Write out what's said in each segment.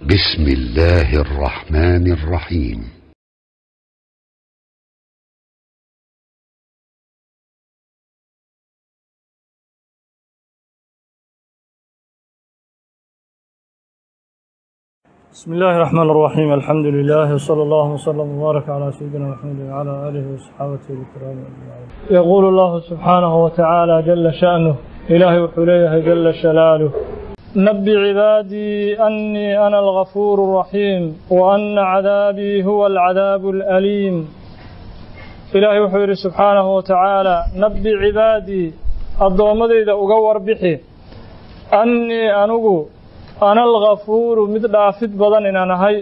بسم الله الرحمن الرحيم بسم الله الرحمن الرحيم الحمد لله وصلى الله وسلم وبارك على سيدنا محمد وعلى اله وصحابته الكرام اجمعين. يقول الله سبحانه وتعالى جل شأنه إلهي وحليه جل شلاله نبي عبادي أني أنا الغفور الرحيم وأن عذابي هو العذاب الأليم إلهي وحيري سبحانه وتعالى نبي عبادي الضوامد إذا أقور بحي أني أنقو أنا الغفور مثل أفد بدن إن أنا هاي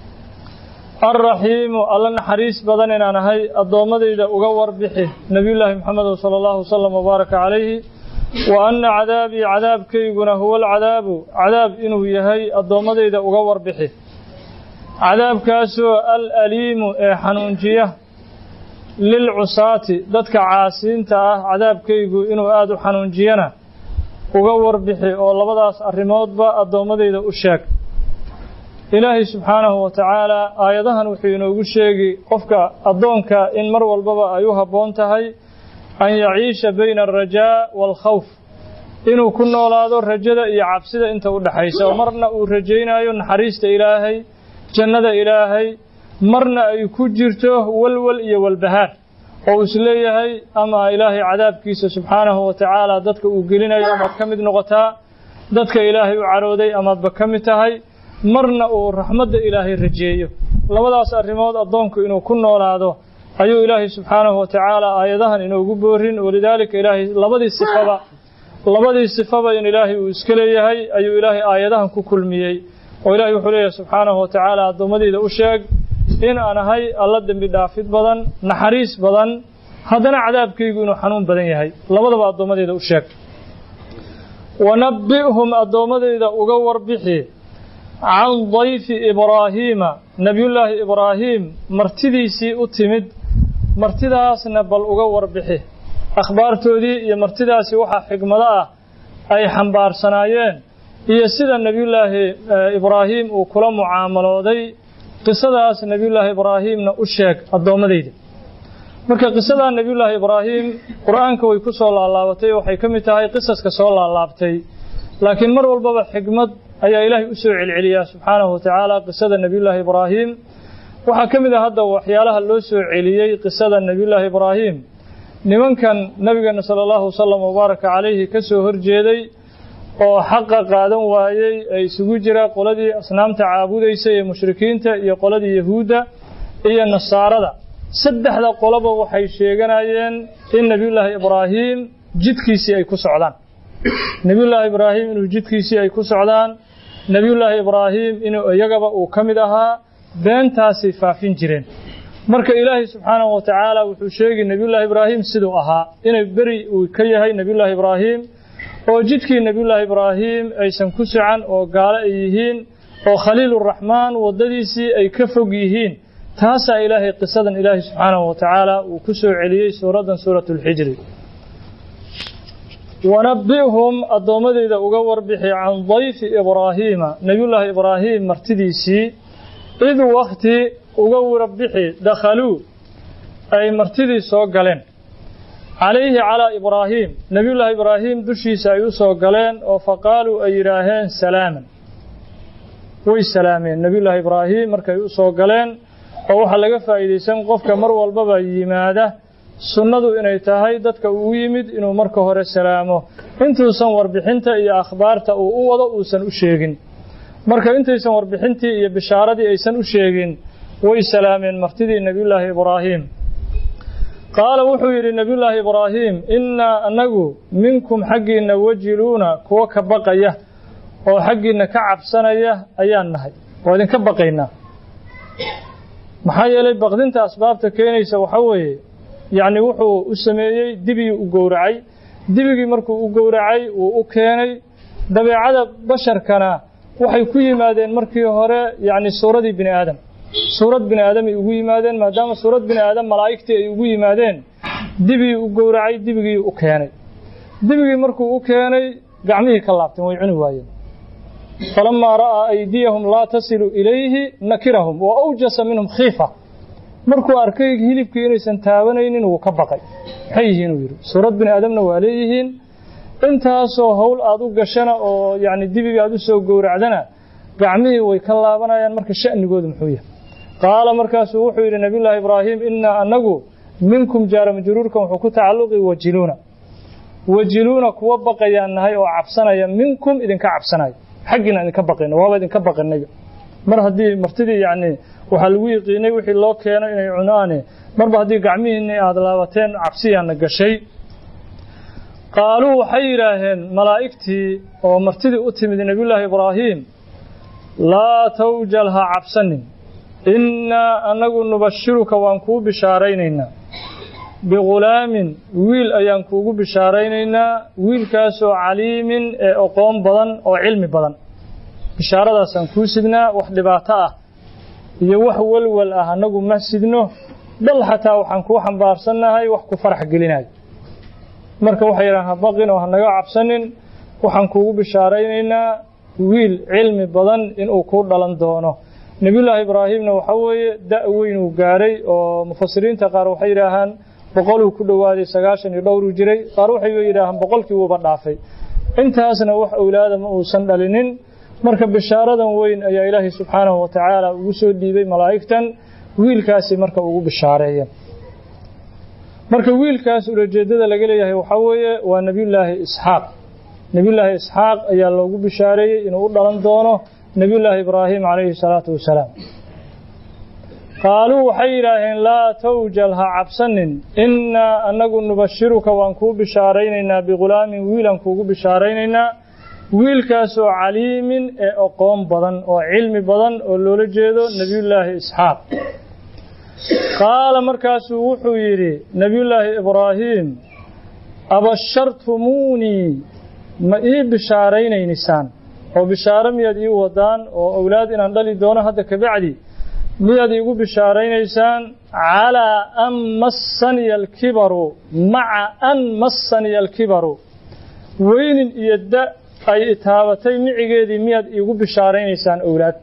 الرحيم الله نحريس بدن إن أنا هاي الضوامد إذا أقور بحي نبي الله محمد صلى الله وسلم وبارك عليه وأن عذابي عذاب كيغنا هو العذاب عذاب إنه يهي الضوامد إذا أقور بحي عذاب كاسو الأليم حنونجيه lilcusaati dadka caasiinta ah cadaabkaygu inuu aada u xanuunjiyana uga warbixi oo labadaas arrimoodba addoommadayda u sheeg ilaahay subxaanahu wa tacaalaa aayadahan wuxuu inoogu sheegi qofka addoonka in mar walbaba ay u habboon tahay an yaciisha bayna alrajaa waalkhawf inuu ku noolaado rajada iyo cabsida inta u dhexaysa oo marna uu rajaynayo naxariista ilaahay jannada ilaahay marna ay ku jirto walwal iyo walbahaar oo uu isleeyahay ama ilaahay cadaabkiisa subxaanahu wa tacaala dadka uu gelinayo amaad ka mid noqotaa dadka ilaahay u carooday amaadba ka mid tahay marna uu raxmadda ilaahay rajeeyo labadaas arrimood addoonku inuu ku noolaado ayuu ilaahay subxaanahu wa tacaala aayadahan inoogu boorin walidaalika ilaahay labadii sifaba labadii sifaba in ilaahay uu iska leeyahay ayuu ilaahay aayadahan ku kulmiyey oo ilaahay wuxuu leeyahay subxaanahu wa tacaala addoommadeyda u sheeg in aan ahay alla dembi dhaafid badan naxariis badan haddana cadaabkaygu inuu xanuun badan yahay labadaba addoommadeyda u sheeg wanabbi'hum addoommadeyda uga warbixi can dayfi ibraahiima nebiyullaahi ibraahiim martidiisii u timid martidaasna bal uga warbixi akhbaartoodii iyo martidaasi waxaa xigmado ah ay xambaarsanaayeen iyo sida nebiyullaahi ibraahiim uu kula mucaamalooday qisadaas nebiyullaahi ibraahiimna u sheeg addoommadayda marka qisadaa nebiyullaahi ibraahiim qur-aanka way ku soo laalaabatay waxay ka mid tahay qisaska soo laalaabtay laakiin mar walbaba xigmad ayaa ilaahay u soo celceliyaa subxaanahu watacaala qisada nebiyullaahi ibraahiim waxaa ka mid ah hadda waxyaalaha loo soo celiyey qisada nebiyullaahi ibraahiim nimankan nabigeena sala allahu wasalam wabaaraka calayhi ka soo horjeeday oo xaqa qaadan waayey ee isugu jira qoladii asnaamta caabudaysay ee mushrikiinta iyo qoladii yahuudda iyo nasaarada saddexda qoloba waxay sheeganayeen in nebiyullaahi ibraahiim jidkiisii ay ku socdaan nebiyullaahi ibraahiim inuu jidkiisii ay ku socdaan nebiyullaahi ibraahiim inuu iyagaba uu ka mid ahaa beentaasay faafin jireen marka ilaahay subxaanahu wa tacaala wuxuu sheegi nebiyullaahi ibraahiim siduu ahaa inay beri uu ka yahay nebiyullaahi ibraahiim oo jidkii nebiyullaahi ibraahiim aysan ku socan oo gaalo ay yihiin oo khaliiluraxmaan waddadiisii ay ka fog yihiin taasaa ilaahay qisadan ilaahay subxaanahu wa tacaala uu ku soo celiyey suuraddan suuratu lxijri wanabbi'hum addoommadeyda uga warbixi can dayfi ibraahiima nebiyullaahi ibraahiim martidiisii id wakti uga warbixi dakhaluu ay martidii soo galeen calayhi calaa ibraahiim nebiyullaahi ibraahiim dushiisa ay u soo galeen oo faqaaluu ay yidhaaheen salaaman way salaameen nebiyullaahi ibraahiim markay u soo galeen oo waxaa laga faa'iidaysan qofka mar walbaba yimaada sunnadu inay tahay dadka uu yimid inuu marka hore salaamo intuusan warbixinta iyo akhbaarta uu u wado uusan u sheegin marka intaysan warbixintii iyo bishaaradii aysan u sheegin way salaameen martidii nebiyullaahi ibraahiim qaala wuxuu yidhi nebiyullaahi ibraahiim innaa annagu minkum xaggiinna wajiluuna kuwo ka baqaya oo xaggiinna ka cabsanaya ayaan nahay waa idinka baqaynaa maxaa yeelay baqdinta asbaabta keenaysa waxaa weeye yacni wuxuu u sameeyey dibigii u gowracay dibigii markuu u gowracay wuu u keenay dabeecada basharkana waxay ku yimaadeen markii hore yacni suuradii bini aadam suurad bini aadamay ugu yimaadeen maadaama suurad bini aadam malaa'igtii ay ugu yimaadeen dibigii u gowracay dibigii u keenay dibigii markuu u keenay gacmihii ka laabteen way cuni waayeen falamaa ra'aa aydiyahum laa tasilu ilayhi nakirahum wa awjasa minhum khiifa markuu arkay hilibkii inaysan taabanaynin wuu ka baqay maxay yihiin uu yidhi suurad bini aadamna waa leeyihiin intaasoo howl aad u gashana oo yacni dibiga aad u soo gowracdana gacmihii way ka laabanayaan marka sha'nigoodu muxuu yahay qaala markaasuu wuxuu yidhi nabiyullaahi ibraahim innaa annagu minkum jaara majruurkan wuxuu ku tacalluqi wajiluuna wajiluuna kuwa baqayaan nahay oo cabsanaya minkum idinka cabsanaya xaggiina idinka baqayna waaba idinka baqinayba mar haddii martidii yacni waxaa lagu yiqiinay wixii loo keeno inay cunaane marba haddii gacmihiinni aad laabateen cabsiyaana gashay qaaluu waxay yidhaaheen malaa'igtii oo martidii u timid nebiyullaahi ibraahiim laa tawjal ha cabsanin innaa annagu nubashiruka waan kuu bishaaraynaynaa bighulaamin wiil ayaan kuugu bishaaraynaynaa wiilkaasoo caliimin ee oqoon badan oo cilmi badan bishaaradaasaan kuu sidnaa wax dhibaato ah iyo wax walwal ah annagu ma sidno bal xataa waxaan kuu xambaarsannahay wax ku farax gelinayo marka waxay yidhahan ha baqin oo hanaga cabsanin waxaan kuugu bishaaraynaynaa wiil cilmi badan inuu kuu dhalan doono nebiyullaahi ibraahimna waxaa weeye da' weyn uu gaadhay oo mufasiriinta qaar waxay yidhaahaan boqoluu ku dhowaaday sagaashan iyo dhowruu jiray qaar waxay yidhaahaan boqolkii wuuba dhaafay intaasna wax owlaada ma uusan dhalinin marka bishaaradan weyn ayaa ilaahay subxaanahu wa tacaala ugu soo dhiibay malaa'igtan wiilkaasi marka ugu bishaareeya marka wiilkaas ulajeeddada laga leeyahay waxaa weeye waa nebiyullaahi isxaaq nebiyullaahi isxaaq ayaa loogu bishaareeyey inuu u dhalan doono nebiyullaahi ibraahim calayhi salaatu wasalaam qaaluu waxay yidhaaheen laa tawjal ha cabsanin innaa annagu nubashiruka waan kuu bishaaraynaynaa bighulaamin wiilaan kuugu bishaaraynaynaa wiilkaasoo caliimin ee oqoon badan oo cilmi badan oo loola jeedo nebiyullaahi isxaaq qaala markaasuu wuxuu yidhi nebiyullaahi ibraahiim abashartumuunii ma ii bishaaraynaynisaan oo bishaaro miyaad ii wadaan oo owlaad inaan dhali doono hadda kabacdi miyaad iigu bishaaraynaysaan calaa an massaniya alkibaru maca an massaniya alkibaru weynin iyo da ay itaabatay micigeedii miyaad iigu bishaaraynaysaan owlaad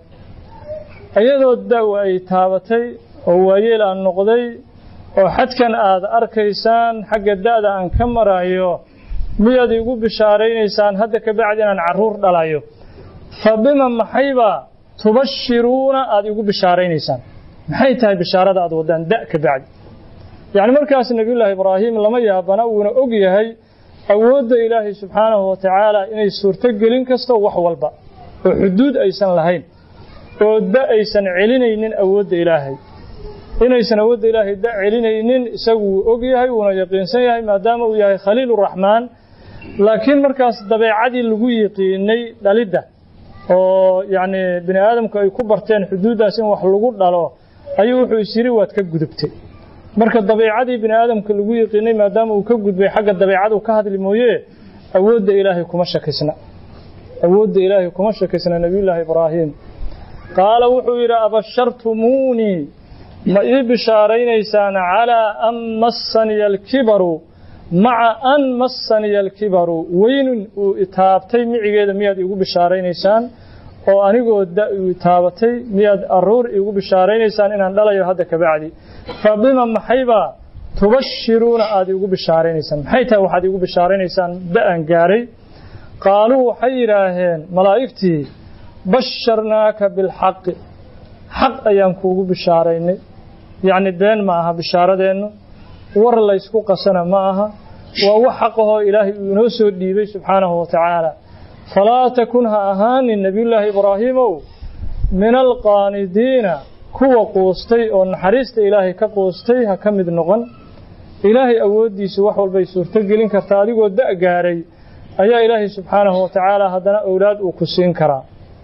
iyadoo da ay taabatay oo waayeel aan noqday oo xadkan aad arkaysaan xagga da'da aan ka marayo miyaad iigu bishaaraynaysaan hadda ka bacdi inaan carruur dhalayo fa bima maxayba tubashiruuna aad iigu bishaaraynaysaan maxay tahay bishaarada aad waddaan da' ka bacdi yacni markaas nebiyullaahi ibraahim lama yaabana wuuna og yahay awoodda ilaahay subxaanahu wa tacaala inay suurto gelin kasto wax walba oo xuduud aysan lahayn oo da aysan celinaynin awoodda ilaahay inaysan awoodda ilaahay da celinaynin isagu wuu og yahay wuuna yaqiinsan yahay maadaama uu yahay khaliiluraxmaan laakiin markaas dabeecadii lagu yiqiinay dhalidda oo yacni bini aadamku ay ku barteen xuduuddaas in wax lagu dhalo ayuu wuxuu is yidhi waad ka gudubtay marka dabeicadii bini aadamka lagu yiqiinay maadaama uu ka gudbay xagga dabeicadu ka hadli mooye awoodda ilaahay kuma shakisna awoodda ilaahay kuma shakisna nebiyullaahi ibraahim qaala wuxuu yidhi abashartumuunii ma ii bishaaraynaysaan calaa an massaniya alkibaru maca an massaniya alkibaru weynin uu itaabtay micigeeda miyaad iigu bishaaraynaysaan oo anigoo da uu itaabatay miyaad aruur iigu bishaaraynaysaan inaan dhalayo hadda kabacdi fa bima maxaybaa tubashiruuna aad iigu bishaaraynaysaan maxay tahay waxaad iigu bishaaraynaysaan da-an gaaray qaaluu waxay yidhaaheen malaa'igtii basharnaaka bilxaqi xaq ayaan kuugu bishaaraynay yacni been ma aha bishaaradeennu war laysku qasana ma aha waa wax xaqahoo ilaahay uu inoo soo dhiibay subxaanahu wa tacaala falaa takun ha ahaanin nebiyullaahi ibraahiimow min alqaanidiina kuwa quustay oo naxariista ilaahay ka quustay ha ka mid noqon ilaahay awooddiisu wax walbay suurto gelin kartaa adigoo da' gaaray ayaa ilaahay subxaanahu wa tacaala haddana owlaad uu ku siin karaa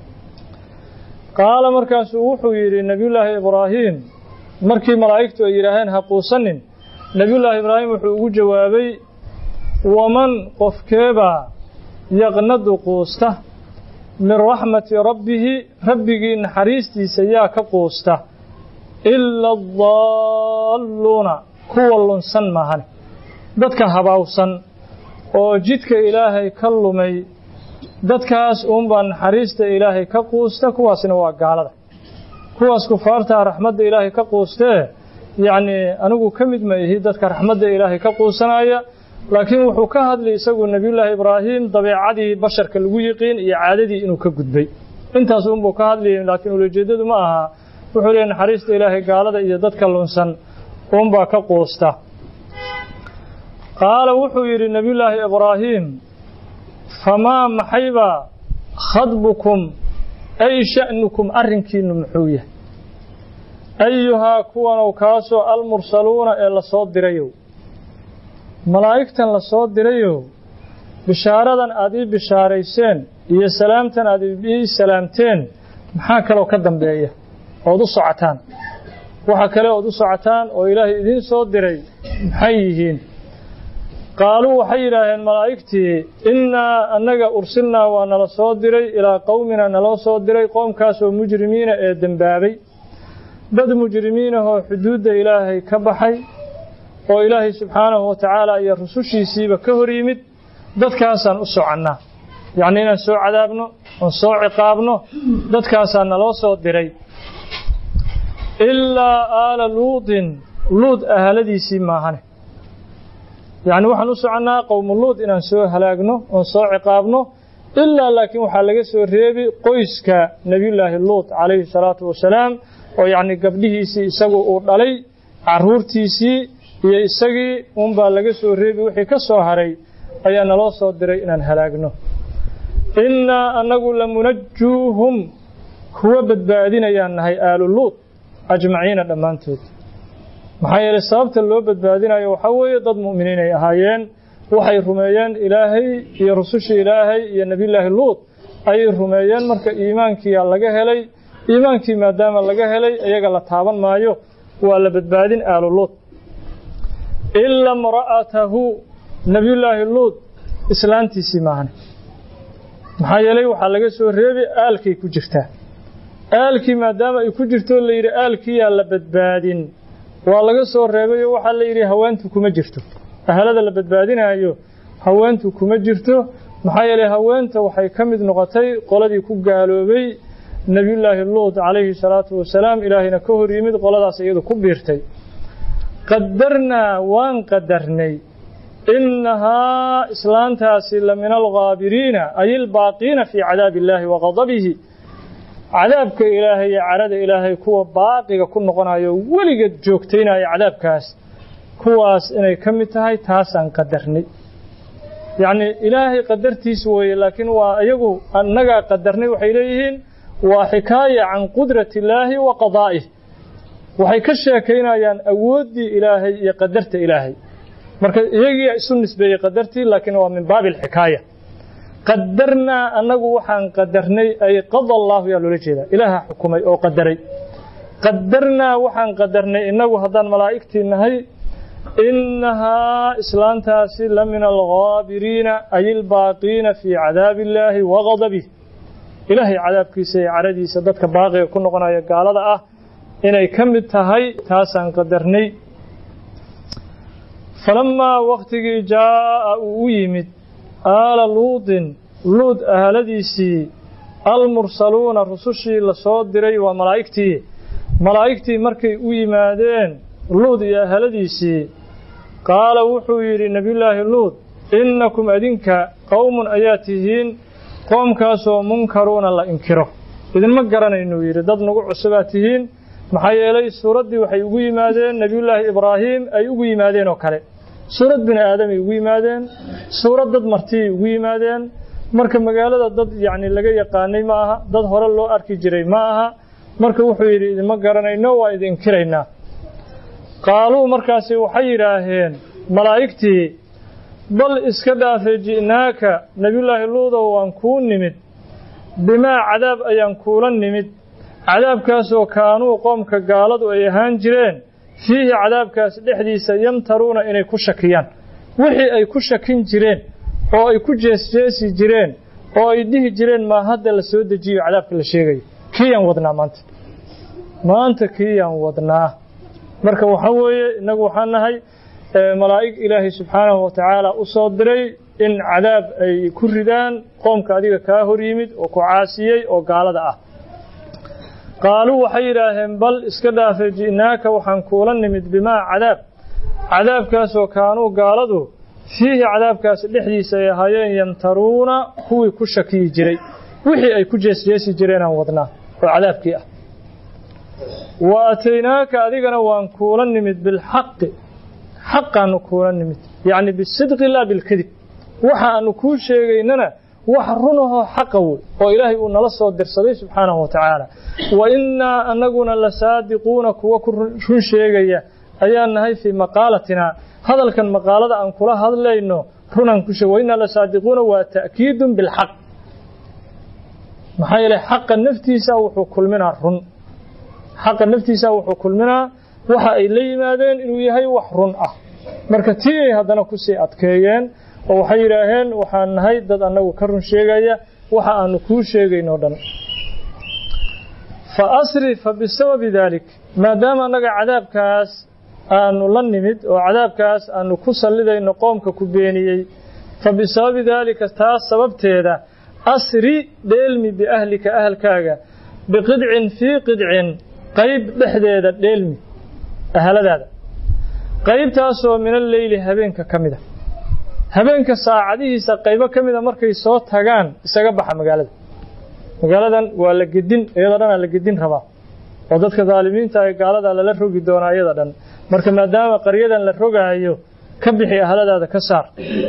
qaala markaasuu wuxuu yidhi nebiyullaahi ibraahiim markii malaa'igtu ay yidhaaheen ha quusanin nebiyullaahi ibraahim wuxuu ugu jawaabay waman qofkeebaa yaqnadu quusta min raxmati rabbihi rabbigii naxariistiisa yaa ka quusta ila adaalluuna kuwa lunsan maahane dadka habaawsan oo jidka ilaahay ka lumay dadkaas uunbaa naxariista ilaahay ka quusta kuwaasna waa gaalada kuwaas kufaartaa raxmadda ilaahay ka quustee yacnii anigu ka mid ma ihi dadka raxmadda ilaahay ka quusanaya laakiin wuxuu ka hadlay isagu nebiyullaahi ibraahim dabeecadii basharka lagu yiqiin iyo caadadii inuu ka gudbay intaas uunbuu ka hadlayay laakiin ulajeeddadu ma aha wuxuu leeyahy naxariista ilaahay gaalada iyo dadka lunsan uunbaa ka quusta qaala wuxuu yidhi nebiyullaahi ibraahim famaa maxaybaa khadbukum ay sha'nukum arrinkiinnu muxuu yahay ayuhaa kuwanow kaasoo almursaluuna ee la soo dirayow malaa'igtan la soo dirayow bishaaradan aad ii bishaarayseen iyo salaamtan aad ii salaamteen maxaa kaloo ka dambeeya ood u socotaan waxa kale ood u socotaan oo ilaahay idiin soo diray maxay yihiin qaaluu waxay yidhaaheen malaa'igtii innaa annaga ursilnaa waa nala soo diray ilaa qowmina naloo soo diray qoomkaasoo mujrimiina ee dembaabay dad mujrimiinahoo xuduudda ilaahay ka baxay oo ilaahay subxaanahu wa tacaala iyo rusushiisiiba ka hor yimid dadkaasaan u soconnaa yacnii inaan soo cadaabno oon soo ciqaabno dadkaasaa naloo soo diray ilaa aala luudin luud ahaladiisii maahane yacni waxaan u soconnaa qowmu luud inaan soo halaagno oon soo ciqaabno ilaa laakiin waxaa laga soo reebi qoyska nebiyullaahi luud calayhi salaatu wasalaam oo yacni gabdhihiisii isagu uu dhalay carruurtiisii iyo isagii uunbaa laga soo reebi wixii ka soo haray ayaa naloo soo diray inaan halaagno innaa annagu lamunajjuuhum kuwa badbaadinayaan nahay aalu luud ajmaciina dhammaantood maxaa yeelay sababta loo badbaadinayo waxaa weeye dad mu'miniin ay ahaayeen waxay rumeeyeen ilaahay iyo rusushii ilaahay iyo nebiyullaahi luud ayay rumeeyeen marka iimaankiyaa laga helay iimaankii maadaama laga helay iyaga la taaban maayo waa la badbaadin aalu luud ila imra'atahu nebiyullaahi luud islaantiisii maahane maxaa yeelay waxaa laga soo reebi aalkay ku jirtaa aalkii maadaama ay ku jirto la yidhi aalkiyaa la badbaadin waa laga soo reebayo waxaa la yidhi haweentu kuma jirto ahalada la badbaadinaayo haweentu kuma jirto maxaa yeelay haweenta waxay ka mid noqotay qoladii ku gaaloobay nebiyullaahi luud calayhi salaatu wasalaam ilaahayna ka hor yimid qoladaas iyadu ku biirtay qadarnaa waan qadarnay innahaa islaantaasi la min alghaabiriina ay ilbaaqiina fii cadaabi illaahi wa qadabihi cadaabka ilaahay iyo carada ilaahay kuwa baaqiga ku noqonayo weligeed joogtaynaya cadaabkaas kuwaas inay ka mid tahay taasaan qadarnay yacnii ilaahay qadartiis weeye laakiin waa iyagu annagaa qadarnay waxay leeyihiin waa xikaaya can qudrati illaahi wa qadaa'ih waxay ka sheekaynayaan awooddii ilaahay iyo qadarta ilaahay marka iyagiia isu nisbeeyey qadartii laakiin waa min baabi alxikaaya qadarnaa annagu waxaan qadarnay ay qada allaahu yaa loola jeedaa ilaaha xukumay oo qadaray qadarnaa waxaan qadarnay innagu haddaan malaa'igtii nahay innahaa islaantaasi la min alghaabiriina ay ilbaaqiina fii cadaabi illaahi wa qadabih ilaahay cadaabkiisa iyo caradiisa dadka baaqiga ku noqonaya gaalada ah inay ka mid tahay taasaan qadarnay falammaa wakhtigii jaa'a uu u yimid aala luudin luud ahaladiisii almursaluuna rusushii la soo diray waa malaa'igtii malaa'igtii markay u yimaadeen luud iyo ahaladiisii qaala wuxuu yidhi nebiyullaahi luud innakum adinka qowmun ayaa tihiin qoomkaasoo munkaruuna la inkiro idinma garanaynuu yidhi dad nagu cusubaa tihiin maxaa yeelay suuraddii waxay ugu yimaadeen nebiyullaahi ibraahiim ay ugu yimaadeen oo kale suurad bini aadamay ugu yimaadeen suurad dad martiyay ugu yimaadeen marka magaalada dad yacni laga yaqaanay ma aha dad hore loo arki jiray ma aha marka wuxuu yidhi idinma garanayno waa idin inkiraynaa qaaluu markaasi waxay yidhaaheen malaa'igtii bal iska dhaafe ji'naaka nebiyullaahi luudow waan kuu nimid bimaa cadaab ayaan kuula nimid cadaabkaasoo kaanuu qoomka gaaladu ay ahaan jireen fiihi cadaabkaas dhexdiisa yamtaruuna inay ku shakiyaan wixii ay ku shakin jireen oo ay ku jeesjeesi jireen oo ay dhihi jireen maa hadda la soo dejiyo cadaabka la sheegayo kiiyaan wadnaa maanta maanta kiiyaan wadnaa marka waxaa weeye innagu waxaan nahay malaa'ig ilaahay subxaanahu wa tacaala u soo diray in cadaab ay ku ridaan qoomka adiga kaa hor yimid oo ku caasiyey oo gaalada ah qaaluu waxay yidhaaheen bal iska dhaafe ji'naaka waxaan kuula nimid bimaa cadaab cadaabkaasoo kaanuu gaaladu fiihi cadaabkaas dhexdiisa ay ahaayeen yamtaruuna kuwii ku shakiyi jiray wixii ay ku jeesjeesi jireenaan wadnaa oo cadaabkii ah wa ataynaaka adigana waan kuula nimid bilxaqi xaqaanu kuula nimid yacni bisidqi laa bilkadib waxa aanu kuu sheegaynana wax runahoo xaqa wey oo ilaahay uu nala soo dirsaday subxaanahu wa tacaala wa innaa annaguna la saadiquuna kuwa ku run sheegaya ayaan nahay fii maqaalatinaa hadalkan maqaalada aan kula hadlayno runaan ku sheeg wa innaa la saadiquuna waa ta'kiidun bilxaq maxaa yeelay xaqa naftiisa wuxuu kulminaa run xaqa naftiisa wuxuu kulminaa waxa ay la yimaadeen inuu yahay wax run ah marka tii ay haddana kusii adkeeyeen oo waxay yidhaaheen waxaan nahay dad annagu ka run sheegaya waxa aanu kuu sheegaynoo dhan fa asri fa bisababi daalik maadaama annaga cadaabkaas aanu la nimid oo cadaabkaas aanu ku sallidayno qoomka ku beeniyey fa bisababi daalika taas sababteeda asri dheelmi biahlika ahalkaaga biqidcin fii qidcin qayb dhexdeeda dheelmi ahaladaada qaybtaasoo min alleyli habeenka ka mida habeenka saacadihiisa qaybo ka mida markay soo tagaan isaga baxa magaalada magaaladan waa la gedin iyadoo dhanaa la gedin rabaa oo dadka daalimiinta ee gaalada lala rogi doonaa iyada dhan marka maadaama qaryadan la rogaayo ka bixi ahladaada ka saar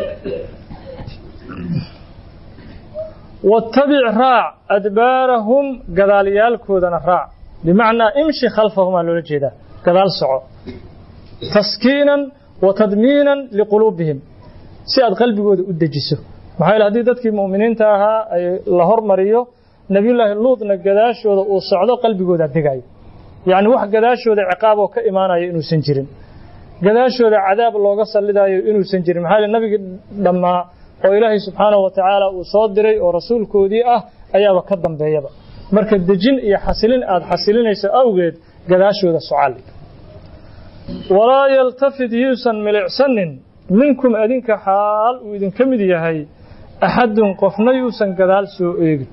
wattabic raac adbaarahum gadaalyaalkoodana raac bimacnaa imshi khalfahumaa loola jeedaa gadaal soco taskiinan wa tadmiinan liquluubihim si aad qalbigooda u dejiso maxaa yeele haddii dadkii mu'miniinta ahaa ay la hormariyo nebiyullaahi luudna gadaashooda uu socdo qalbigooda degayo yacni wax gadaashooda ciqaab oo ka imaanayo inuusan jirin gadaashooda cadaab looga sallidaayo inuusan jirin maxaa yeele nabigii dhammaa oo ilaahay subxaanahu wa tacaala uu soo diray oo rasuulkoodii ah ayaaba ka dambeeyaba marka dejin iyo xasilin aad xasilinayso awgeed gadaashooda socali walaa yaltafid yuusan milicsanin minkum adinka xaal uu idinka mid yahay axadun qofna yuusan gadaal soo eegin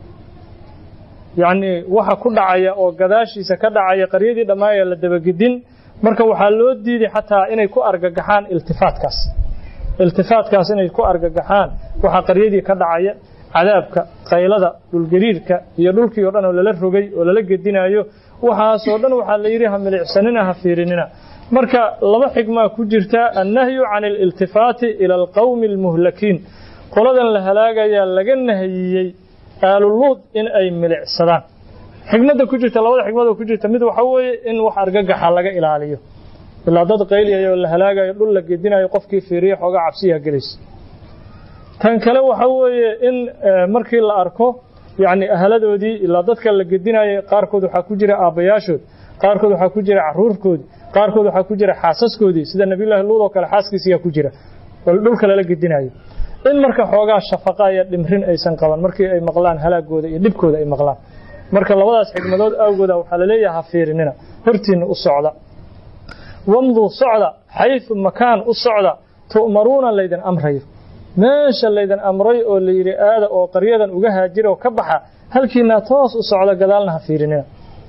yacnii waxa ku dhacaya oo gadaashiisa ka dhacaya qaryadii dhammaaya la dabagedin marka waxaa loo diiday xataa inay ku argagaxaan iltifaatkaas iltifaatkaas inay ku argagaxaan waxaa qaryadii ka dhacaya cadaabka qaylada dhulgariirka iyo dhulkii oo dhan oo lala rogay oo lala gedinayo waxaasoo dhan waxaa la yidhi ha milicsanina ha fiirinina marka laba xigmaa ku jirta annahyu can aliltifaati ila alqowmi almuhlakiin qoladan la halaagayaa laga nahiyey aaluluud in ay milicsadaan xigmadda ku jirta labada xigmadoo ku jirta mid waxa weeye in wax argagaxa laga ilaaliyo ilaa dad qayliyayo la halaagayo dhul la gedinayo qofkii fiiriya xoogaa cabsiyaa gelaysa tan kale waxa weeye in markii la arko yacni ahaladoodii ilaa dadka la gedinayo qaarkood waxaa ku jira aabbayaashood qaarkood waxaa ku jira caruurkoodii qaarkood waxaa ku jira xaasaskoodii sida nabiyullaahi luud oo kale xaaskiisiyaa ku jira oo dhulka lala gedinayo in marka xoogaa shafaqa iyo dhimrin aysan qaban markii ay maqlaan halaagooda iyo dhibkooda ay maqlaan marka labadaas xigmadood awgooda waxaa la leeyahay ha fiirinina hortiinna u socda wamduu socda xayثu makaan u socda tu'maruuna laydin amrayo meesha laydin amray oo la yidhi aada oo qaryadan uga haajira oo ka baxa halkiinaa toos u socda gadaalna ha fiirinina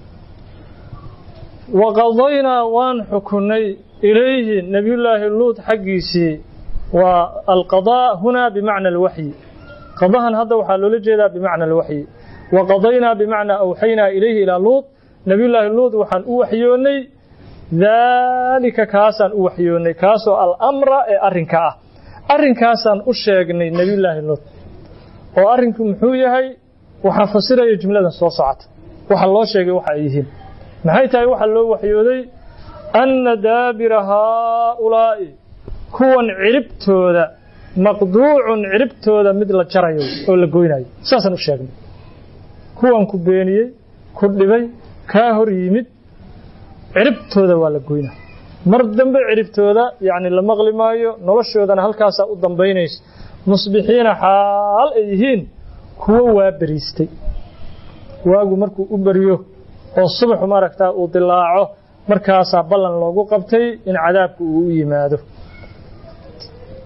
waqadaynaa waan xukunay ilayhi nebiyullaahi luud xaggiisii waa alqadaa hunaa bimacna alwaxyi qadahan hadda waxaa loola jeedaa bimacna alwaxyi waqadaynaa bimacnaa awxaynaa ilayhi ilaa luud nebiyullaahi luud waxaan u waxyoonnay daalika kaasaan u waxyoonnay kaasoo alamra ee arrinka ah arrinkaasaan u sheegnay nebiyullaahi luud oo arrinku muxuu yahay waxaa fasiraya jumladan soo socota waxa loo sheegay waxa ay yihiin maxay tahay waxaa loo waxyooday anna daabira haaulaa'i kuwan ciribtooda maqduucun ciribtooda mid la jarayo oo la goynayo saasaan u sheegnay kuwan ku beeniyey ku dhibay kaa hor yimid ciribtooda waa la goynaa mar dambe ciribtooda yacni la maqli maayo noloshoodana halkaasaa u dambaynaysa musbixiina xaal ay yihiin kuwo waa beriistay waagu markuu u beriyo oo subaxu maaragtaa uu dilaaco markaasaa ballan loogu qabtay in cadaabku uu u yimaado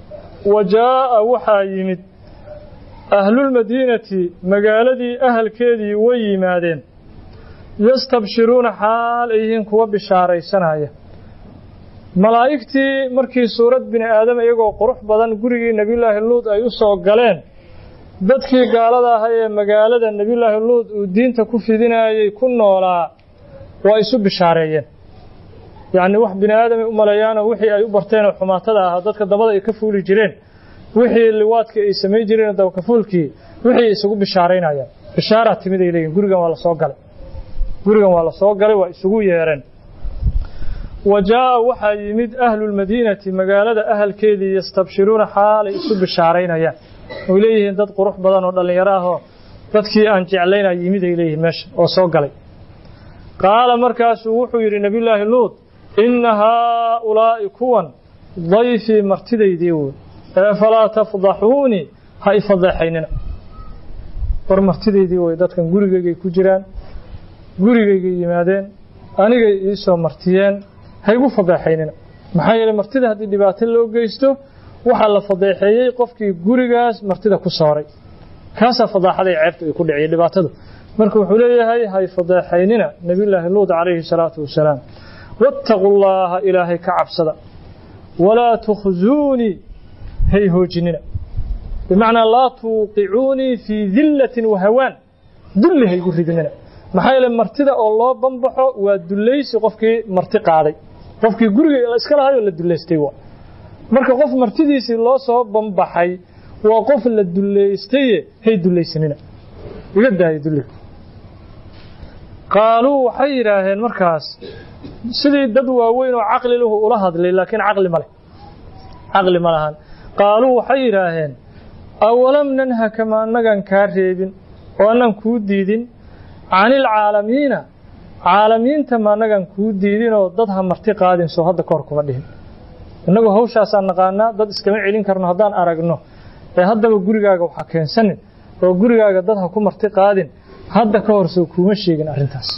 wa jaa'a waxaa yimid ahlulmadiinati magaaladii ahalkeedii way yimaadeen yastabshiruuna xaal ay yihiin kuwa bishaaraysanaya malaa'igtii markii suurad bini aadam iyagoo qurux badan gurigii nebiyullaahi luud ay u soo galeen dadkii gaalada ahaa ee magaalada nebiyullaahi luud uu diinta ku fidinayay ku noolaa waa isu bishaareeyeen yacnii wax bini aadamay u maleeyaanoo wixii ay u barteenoo xumaatada ahaa dadka dabada ay ka fuuli jireen wixii liwaadkii ay samayn jireen dabakafuulkii wixii isugu bishaaraynayaan bishaaraa timid ay leeyihin gurigan waa la soo galay gurigan waa la soo galay waa isugu yeereen wa jaa'a waxaa yimid ahlulmadiinati magaalada ahalkeedii yastabshiruuna xaalay isu bishaaraynayaan oy leeyihiin dad qurux badan oo dhallinyaro ahoo dadkii aan jeclaynaa yimid ay leeyihiin meesha oo soo galay qaala markaasuu wuxuu yidhi nebiyullaahi luud inna haaulaa'i kuwan dayfii martidaydii wey ee falaa tafdaxuunii ha i fadeexaynina war martidaydii wey dadkan gurigaygay ku jiraan gurigaygay yimaadeen anigay ii soo martiyeen ha igu fadeexaynina maxaa yeeley martida haddii dhibaato loo geysto waxaa la fadeexeeyey qofkii gurigaas martida ku sooray kaasaa fadaaxada ee ceebta ay ku dhiciya dhibaatadu marka wuxuu leeyahay hay fadeexaynina nebiyullaahi luud calayhi salaatu wasalaam wattaquu llaaha ilaahay ka cabsada walaa tukhzuunii hay hoojinina bimacnaa laa tuuqicuunii fii dillatin wahawaan dulli haygu ridinina maxaa yeele martida oo loo banbaxo waa dullaysi qofkii marti qaaday qofkii guriga iska lahaayoo la dullaystay waa marka qof martidiisii loo soo banbaxay waa qof la dullaystaye hay dullaysanina iga daaya dulliga qaaluu waxay yidhaaheen markaas sidii dad waaweyn oo caqli lahu ula hadlay laakiin caqli ma leh caqli ma lahan qaaluu waxay yidhaaheen awalam nanhaka ma annagan kaa reebin oo annan kuu diidin canilcaalamiina caalamiinta ma annagan kuu diidinoo dad ha marti qaadin soo hadda kahor kuma dhihin innagu hawshaasaan naqaanaa dad iskama celin karno haddaan aragno ee haddaba gurigaaga waxa keensanin oo gurigaaga dad ha ku marti qaadin hadda ka hor soo kuuma sheegin arrintaas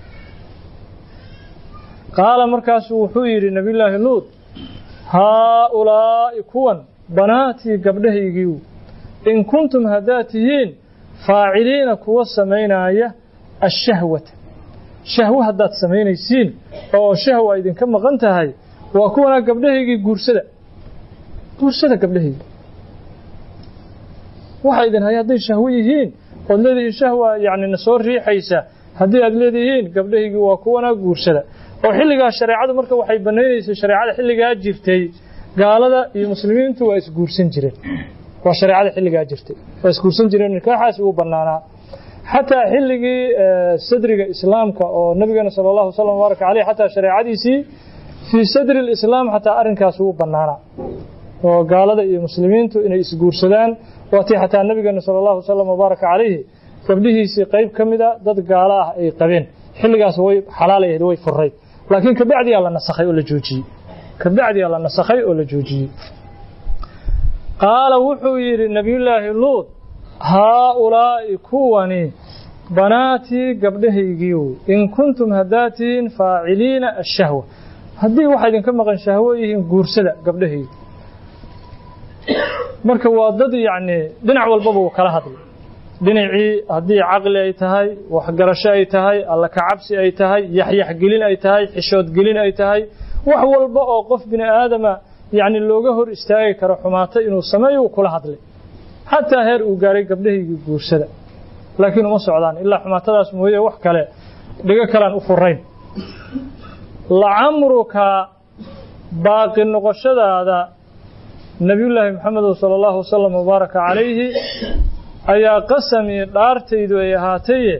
qaala markaasuu wuxuu yidhi nebiyullaahi luud haaulaa'i kuwan banaatii gabdhahaygiiw in kuntum haddaad tihiin faaciliina kuwa samaynaaya ashahwata shahwo haddaad samaynaysiin oo shahwa idinka maqan tahay waa kuwanaa gabdhahaygii guursada guursada gabdhahaygii waxa idin haya hadday shahwo yihiin ood leedihiin shahwa yacni na soo riixaysa haddii aad leedihiin gabdhahaygii waa kuwanaa guursada oo xilligaa shareecadu marka waxay banaynaysay shareecada xilligaa jirtay gaalada iyo muslimiintu waa isguursan jireen waa shareecada xilligaa jirtay waa isguursan jireen nikaaxaasi wuu bannaanaa xataa xilligii sadriga islaamka oo nabigeena sala allahu wasalam mubaaraka caleyh xataa shareecadiisii fii sadri lislaam xataa arrinkaas wuu bannaanaa oo gaalada iyo muslimiintu inay isguursadaan waatii xataa nabigeena sala allahu wasalam mubaaraka calayhi gabdhihiisii qayb ka mida dad gaalo ah ay qabeen xilligaas way xalaal ahayd way furayd laakiin kabacdiyaa la nasakhay oo la joojiyey kabacdiyaa la nasakhay oo la joojiyey qaala wuxuu yidhi nebiyullaahi luud haaulaa'i kuwani banaatii gabdhahaygiiw in kuntum haddaad tihiin faaciliina ashahwa haddii waxaa idinka maqan shahwo yihiin guursada gabdhahaygi marka waa dad yacni dhinac walbaba uu kala hadlay dhinacii haddii caqli ay tahay waxgarasho ay tahay alla kacabsi ay tahay yaxyaxgelin ay tahay xishoodgelin ay tahay wax walba oo qof bini aadama yacni looga hor istaagi karo xumaato inuu sameeyo uu kula hadlay xataa heer uu gaaray gabdhahaygii guursada laakiin uma socdaan ilaa xumaatadaas mooye wax kale dhigo kalean u furayn lacamruka baaqi noqoshadaada nebiyullaahi maxamedo sala allahu wasalam mubaaraka calayhi ayaa qasamii dhaartaydu ay ahaataye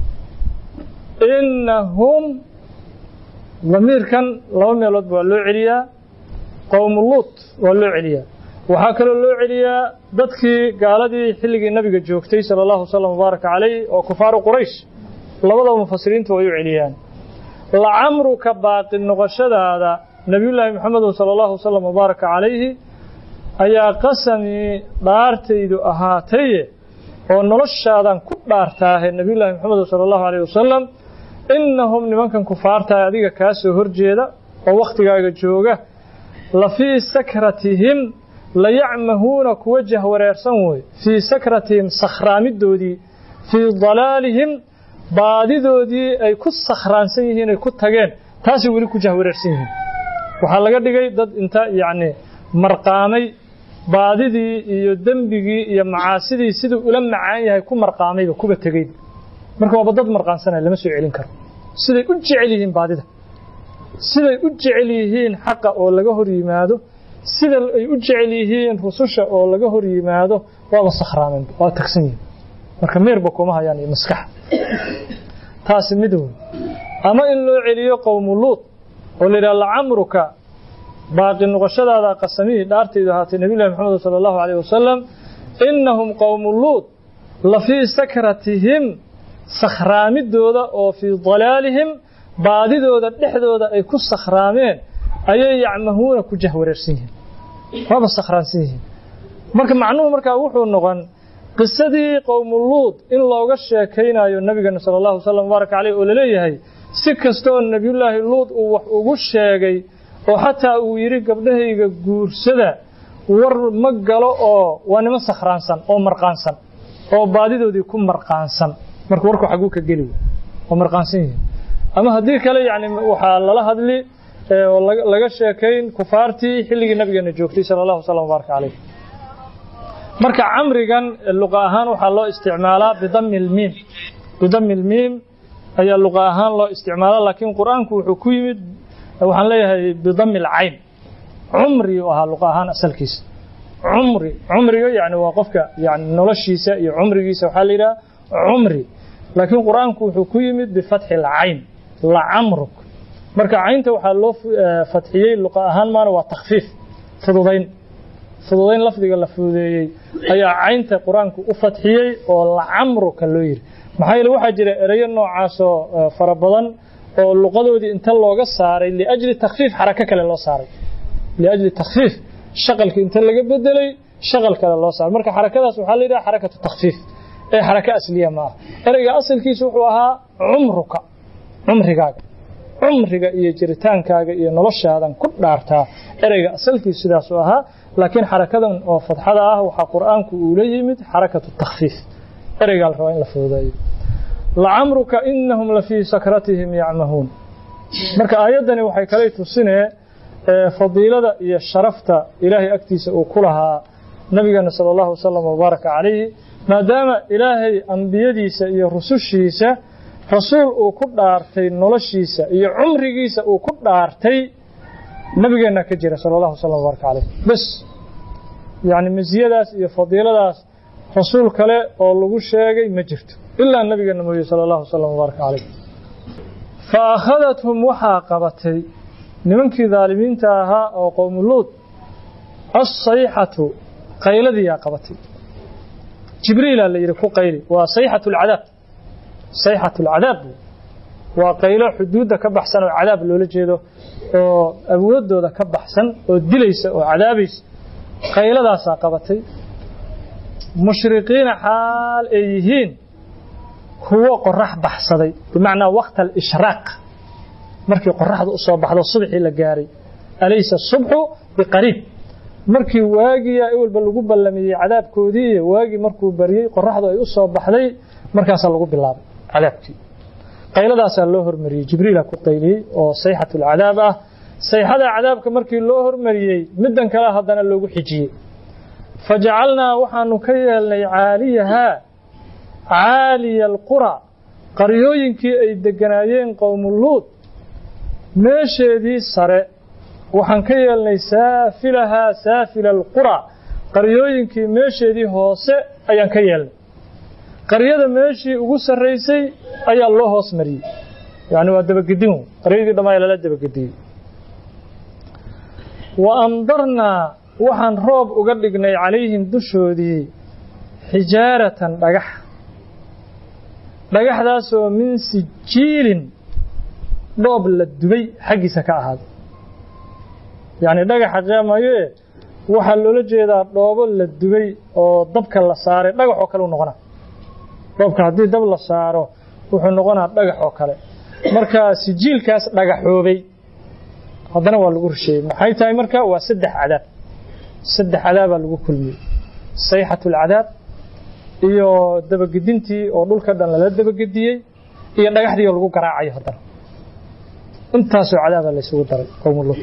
innahum damiirkan laba meelood waa loo celiyaa qowmu luut waa loo celiyaa waxaa kaloo loo celiyaa dadkii gaaladii xilligii nabiga joogtay sala allahu wasalam mubaaraka calayh oo kufaaru quraysh labadaba mufasiriintu way u celiyaan lacamruka baaqi noqoshadaada nebiyullaahi maxamedun sala allahu wasalam mubaaraka calayhi ayaa qasamii dhaartaydu ahaataye oo noloshaadan ku dhaartaahe nebiyullaahi maxamed sala allahu alayh wasalam innahum nimankan kufaartaah adiga kaa soo horjeeda oo wakhtigaaga jooga la fii sakratihim layacmahuuna kuwa jahwareersan wey fii sakratihim sakhraamidoodii fii dalaalihim baadidoodii ay ku sakhraansan yihiin ay ku tageen taasay weli ku jahwareersan yihiin waxaa laga dhigay dad inta yacni marqaamay baadidii iyo dembigii iyo macaasidii siduu ula macaan yahay ku marqaamayba kuba tegeyba marka waaba dad marqaansanaya lama soo celin karo siday u jecel yihiin baadida siday u jecel yihiin xaqa oo laga hor yimaado sida ay u jecel yihiin rususha oo laga hor yimaado waaba sakhraameen waa tagsan yihiin marka meerba kuma hayaan iyo maskaxa taasi mid wey ama in loo celiyo qowmu luud oo la yidhaha lacamruka baaqi noqoshadaada qasamihii dhaartaydu ahaatay nabiyullahi maxamed sala allahu calayh wasalam innahum qowmu luud la fii sakratihim sakhraamidooda oo fii dalaalihim baadidooda dhexdooda ay ku sakhraameen ayay yacmahuuna ku jahwareersan yihiin waaba sakhraansan yihiin marka macnuhu markaa wuxuu noqon qisadii qowmuluud in looga sheekaynayo nabigeena sala allahu wasalam mubaaraka caleyh oo laleeyahay si kastooo nebiyullaahi luud uu wax ugu sheegay oo xataa uu yidhi gabdhahayga guursada war ma galo oo waa niman sakhraansan oo marqaansan oo baadidoodii ku marqaansan marka warku xaguu ka geli oo marqaansan yihiin ama haddii kale yani waxaa lala hadli oo laga sheekayn kufaartii xilligii nabigeena joogtay sala allahu wasalam mubaaraka caleyh marka camrigan luqa ahaan waxaa loo isticmaalaa bidami lmiim bidami lmiim ayaa luqa ahaan loo isticmaalaa laakiin qur-aanku wuxuu ku yimid waxaan leeyahay bidami alcayn cumri u ahaa luqa ahaan asalkiisa cumri cumriga yani waa qofka yani noloshiisa iyo cumrigiisa waxaa la yidhaha cumri laakiin qur-aanku wuxuu ku yimid bifatxi alcayn lacamruk marka caynta waxaa loo fatxiyey luqa ahaan maana waa takfiif fududayn fududayn lafdiga la fududeeyey ayaa caynta qur-aanku u fatxiyey oo lacamruka loo yidhi maxaa yeele waxaa jira ereyo noocaasoo fara badan oo luqadoodii inta looga saaray liajli takfiif xarako kale loo saaray liajli takfiif shaqalka inta laga bedelay shaqal kale loo saaray marka xarakadaas waxaa la yidhaha xarakatu takfiif ee xarako asliya ma aha ereyga asalkiisa wuxuu ahaa cumruka cumrigaaga cumriga iyo jiritaankaaga iyo noloshaadan ku dhaartaa ereyga asalkiisu sidaasuu ahaa laakiin xarakadan oo fadxada ah waxaa qur-aanku uu la yimid xarakatu takfiif ereygaa la rabaa in la fududeeyo lacamruka inahum la fii sakratihim yacmahuun marka aayaddani waxay kale tusinee fadiilada iyo sharafta ilaahay agtiisa uu ku lahaa nabigeena sala allahu wasalam wabaaraka calayhi maadaama ilaahay ambiyadiisa iyo rusushiisa rasuul uu ku dhaartay noloshiisa iyo cumrigiisa uu ku dhaartay nabigeenna ka jira sala allahu wasalam wabaaraka calayh bes yacni masiyadaas iyo fadiiladaas rasuul kale oo lagu sheegay ma jirto ilaa nabigeena mooye sala allahu wasalam wabaaraka calayh fa akhadathum waxaa qabatay nimankii daalimiinta ahaa oo qowmuluud assayxatu qayladiyaa qabatay jibriilaa la yidhi ku qayli waa sayxatu alcadaab sayxatu alcadaab waa qaylo xuduudda ka baxsan oo cadaab loola jeedo oo awooddooda ka baxsan oo dilaysa oo cadaabaysa qayladaasaa qabatay mushriqiina xaal ay yihiin kuwo qorax baxsaday bimacnaa waqta alishraaq markii qoraxda u soo baxdo subxii la gaaray alaysa subxu biqariib markii waagiyaa ewelba lagu ballamiyey cadaabkoodii iyo waagii markuu baryey qoraxdu ay u soo baxday markaasaa lagu bilaabay cadaabkii qayladaasaa loo hormariyey jibriila ku qayliyey oo sayxatu alcadaab ah sayxada cadaabka markii loo hormariyey middan kale haddana loogu xijiyey fajacalnaa waxaanu ka yeelnay caaliyahaa caaliya alqura qaryooyinkii ay deganaayeen qowmuluud meesheedii sare waxaan ka yeelnay saafilahaa saafila alqura qaryooyinkii meesheedii hoose ayaan ka yeelnay qaryada meeshii ugu sarraysay ayaa loo hoos mariyey yacni waa dabagedin qaryadii dhammaaya lala dabagediyey wa amdarnaa waxaan roob uga dhignay calayhim dushoodii xijaaratan dhagax dhagaxdaasoo min sijiilin dhoob la dubay xaggiisa ka ahaaday yacni dhagaxa qeemayoe waxaa loola jeedaa dhoobo la dubay oo dabka la saaray dhagax oo kale u noqona dhoobka haddii dab la saaro wuxuu noqonaa dhagax oo kale marka sijiilkaas dhagaxoobay haddana waa lagu rusheeyey maxay tahay marka waa saddex cadaab saddex cadaabaa lagu kulmiyey sayxatu alcadaab iyo dabagedintii oo dhulka dhan lala dabagediyey iyo dhagaxdii oo lagu garaacayo haddana intaasoo cadaabaa laysugu daray qowmu lut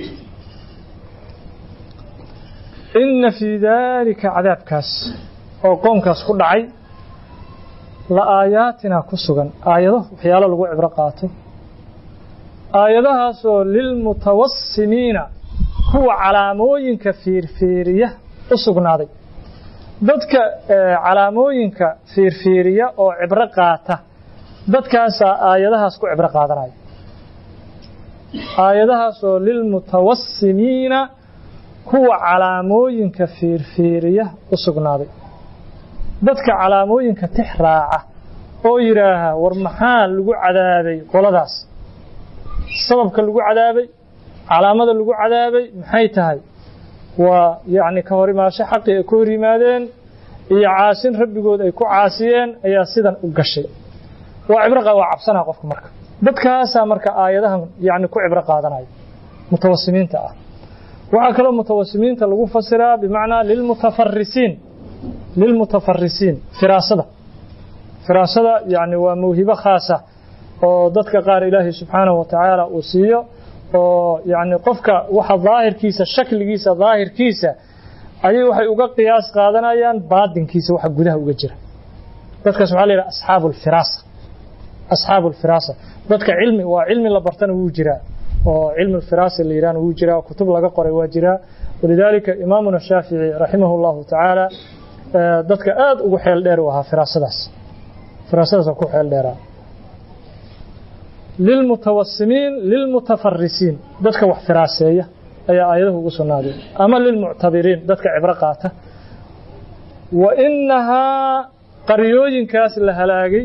inna fii daalika cadaabkaas oo qoomkaas ku dhacay la aayaatina ku sugan aayado waxyaalo lagu cibro qaato aayadahaasoo lilmutawasimiina kuwa calaamooyinka fiirfiiriya u sugnaaday dadka calaamooyinka fiirfiiriya oo cibro qaata dadkaasaa aayadahaas ku cibro qaadanaya aayadahaasoo lilmutawasimiina kuwa calaamooyinka fiirfiiriya u sugnaaday dadka calaamooyinka tix raaca oo yidhaaha war maxaa lagu cadaabay qoladaas sababka lagu cadaabay calaamada lagu cadaabay maxay tahay waa yacni ka hor imaasho xaqii ay ku hor yimaadeen iyo caasin rabbigood ay ku caasiyeen ayaa sidan u gashay waa cibro waa cabsanaa qofka marka dadkaasaa marka aayadahan yacni ku cibro qaadanaya mutawasimiinta ah waxaa kaloo mutawasimiinta lagu fasiraa bimacnaa lilmutafarisiin lilmutafarisiin firaasada firaasada yacni waa mawhibo khaasa oo dadka qaar ilaahay subxaanahu wa tacaala uu siiyo oo yacni qofka waxa daahirkiisa shakligiisa daahirkiisa ayay waxay uga qiyaas qaadanayaan baadinkiisa waxa gudaha uga jira dadkaas waxaa la yidhaha asxaabu alfiraasa asxaabu alfiraasa dadka cilmi waa cilmi la bartana wuu jiraa oo cilmi alfiraasa la yidhahna wuu jiraa kutub laga qoray waa jiraa walidaalika imaamuna shaafici raximahu llahu tacaala dadka aad ugu xeel dheer u ahaa firaasadaas firaasadaas ku xeel dheeraa lilmutawasimiin lilmutafarisiin dadka wax firaaseeya ayaa aayadahu ugu sugnaaday ama lilmuctabiriin dadka cibro qaata wa innahaa qaryooyinkaas la halaagay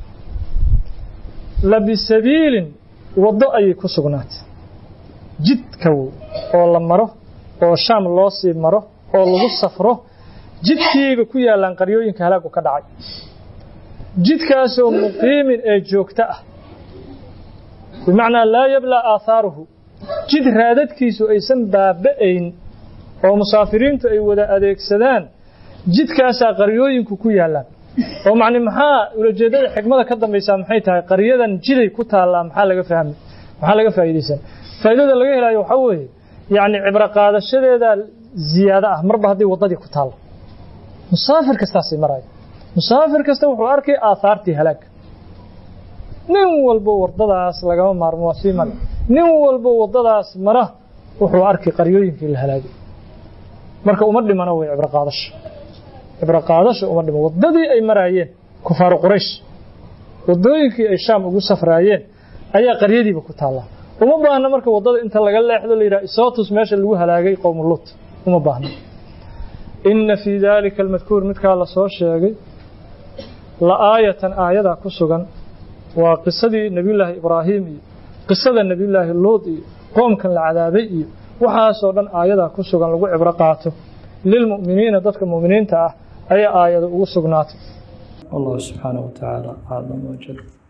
la bisabiilin waddo ayay ku sugnaatay jidkaw oo la maro oo shaam loo sii maro oo lagu safro jidkiiba ku yaallaan qaryooyinka halaagu ka dhacay jidkaasoo muqiimin ee joogto ah bimacnaa laa yablaa aathaaruhu jid raadadkiisu aysan baaba'ayn oo musaafiriintu ay wada adeegsadaan jidkaasaa qaryooyinku ku yaallaan oo macni maxaa ulajeeddada xikmada ka dambaysaa maxay tahay qaryadan jiday ku taallaa maxaa laga fahmay maxaa laga faa'iidaysan faa'iidada laga helayo waxaa weeye yacni cibro qaadashadeeda ziyaado ah marba haddii waddadii ku taallo musaafir kastaasii maraya musaafir kasta wuxuu arkay aahaartii halaagga nin walbo waddadaas lagama maarmo waa sii male nin walbo waddadaas mara wuxuu arkay qaryooyinkii la halaagay marka uma dhimano way cibro qaadasho cibro qaadasho uma dhimo waddadii ay maraayeen kufaaru quraysh waddooyinkii ay shaam ugu safraayeen ayaa qaryadiiba ku taallaa uma baahna marka waddada inta laga leexdo la yidhaha isootus meesha lagu halaagay qowmu lut uma baahna inna fii daalika almadkuur midkaa la soo sheegay la aayatan aayadaa ku sugan waa qisadii nebiyullaahi ibraahim iyo qisada nebiyullaahi luud iyo qoomkan la cadaabay iyo waxaasoo dhan aayadaa ku sugan lagu cibro qaato lilmu'miniina dadka mu'miniinta ah ayaa aayada ugu sugnaatay wallahu subxaanahu wa tacaala aclam wajal